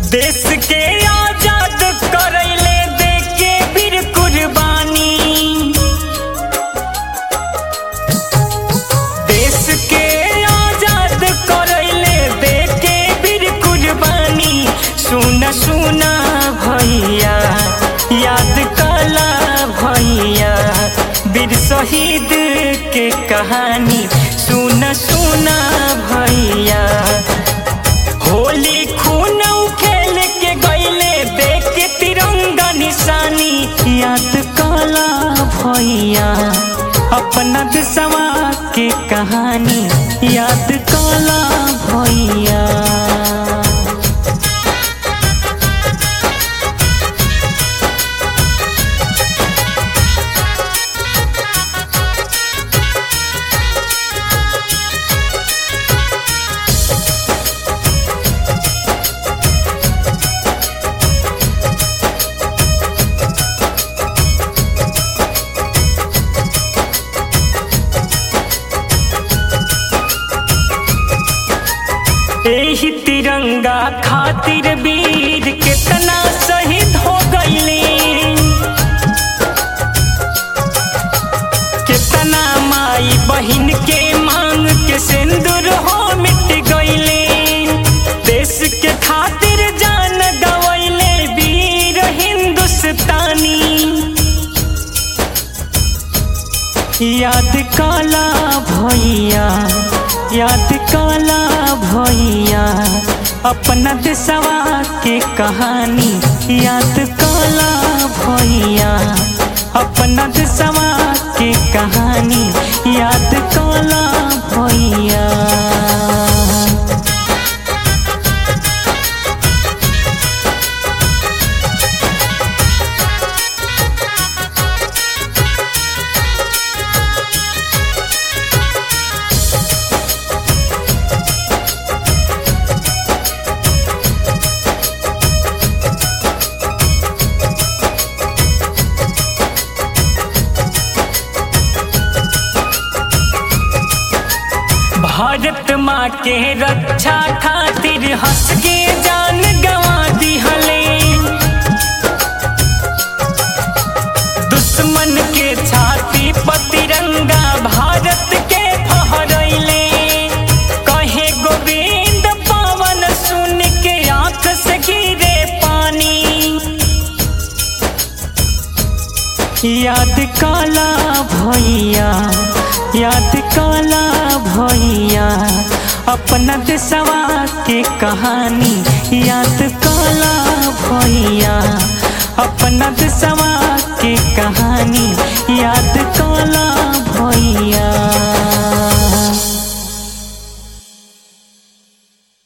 देश के आजाद करैले दे के वीर कुर्बानी देश के आजाद करैले दे के वीर कुर्बानी सुना सुना भैया याद कला भैया वीर शहीद के कहानी सुना सुना भैया होली खून खेल के गईले देख के तिरंगा निशानी याद कला भैया अपना देशवा के कहानी याद कला भैया एही तिरंगा खातिर वीर कितना शहीद हो गईले कितना माई बहिन के मांग के सिंदूर हो मिट गईले देश के खातिर जान गवैले वीर हिंदुस्तानी याद काला भैया याद काला भैया अपना देशवा के कहानी याद काला भैया अपना देशवा के कहानी याद काला भैया भारत माँ के रक्षा खातिर हंस के जान गवा दिहले दुश्मन के छाती पर तिरंगा भारत के फहरैले कहे गोविंद पवन सुन के आंख से गिरे पानी याद काला भैया याद काला भैया अपना देशवा के कहानी याद काला भैया अपना देशवा के कहानी